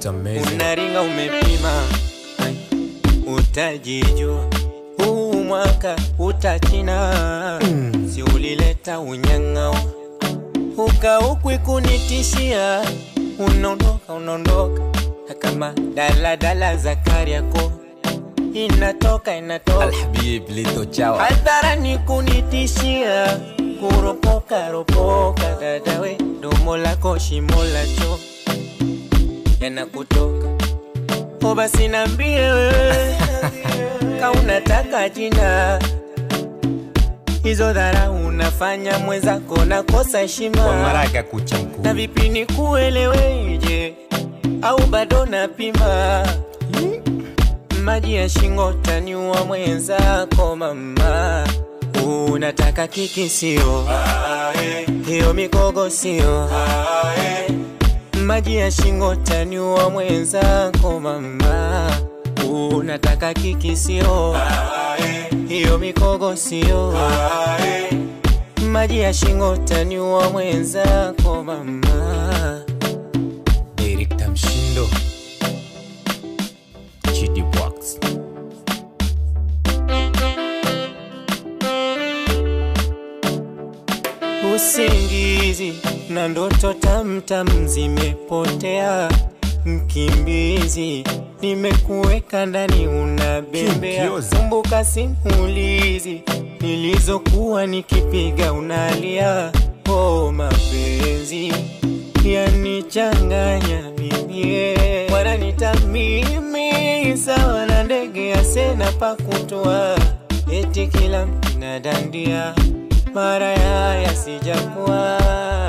It's amazing. unaringa umepima Ai, utajijua huu mwaka utachina si ulileta unyang'ao ukaukwi kunitishia unaondoka unaondoka kama daladala za kariako inatoka inatoka Alhabib Lito Chawa. hadharani kunitishia kuropoka ropoka dadawe domo lako shimo lacho yanakutoka o basi nambie wewe ka unataka jina hizo dhara unafanya mwenzako nakosa heshima Kwa maraka kucha mkuu. na vipi ni kueleweje au bado napima maji ya shingo taniua mwenzako mama unataka kiki sio hiyo mikogo sio maji ya shingo taniua mwenzako mama unataka kiki sio hiyo mikogo sio maji ya shingo taniua mwenzako mama Director Mshindo. Chidi Box. usingizi na ndoto tamtam zimepotea mkimbizi nimekuweka ndani unabembea Kimbiozi. kumbuka simulizi nilizokuwa nikipiga unalia oh mapenzi yanichanganya mimie wananita mimi sawa na ndege ya sena pakutua eti kila mkinadandia mara yaya sijakuwa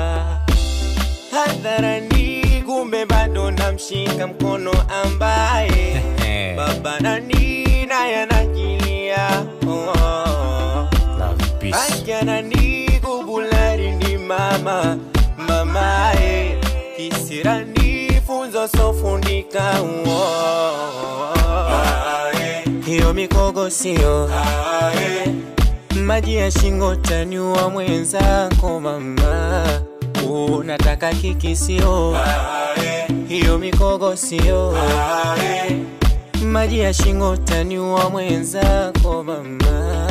hadharani kumbe bado namshika mkono ambaye baba nani naye anajilia oh. Love peace. Ajanani kubulari ni mama mamae kisirani funzo sofundika uo hiyo mikogo sio maji ya shingo taniua mwenzako mama unataka kiki sio hiyo mikogo sio maji ya shingo taniua mwenzako mama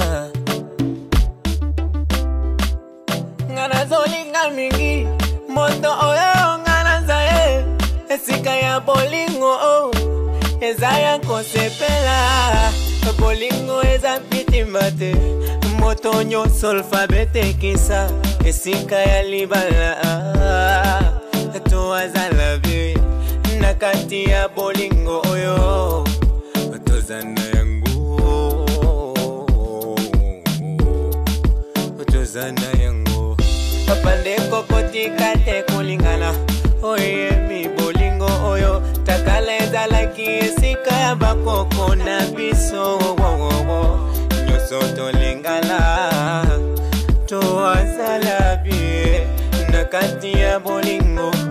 ngana zolinga mingi moto oyo ngana zaye esika ya bolingo o eza ya kosepela bolingo eza pitima te moto nyonso alfabe tekisa esika ya libala to azala bie na kati ya bolingo oyo tozana yango tozana yango papandeko kotika te kolingana oyemi bolingo oyo takala ezalaki esika ya bakoko na biso wowowo nyonso tolingana toazala bie na kati ya bolingo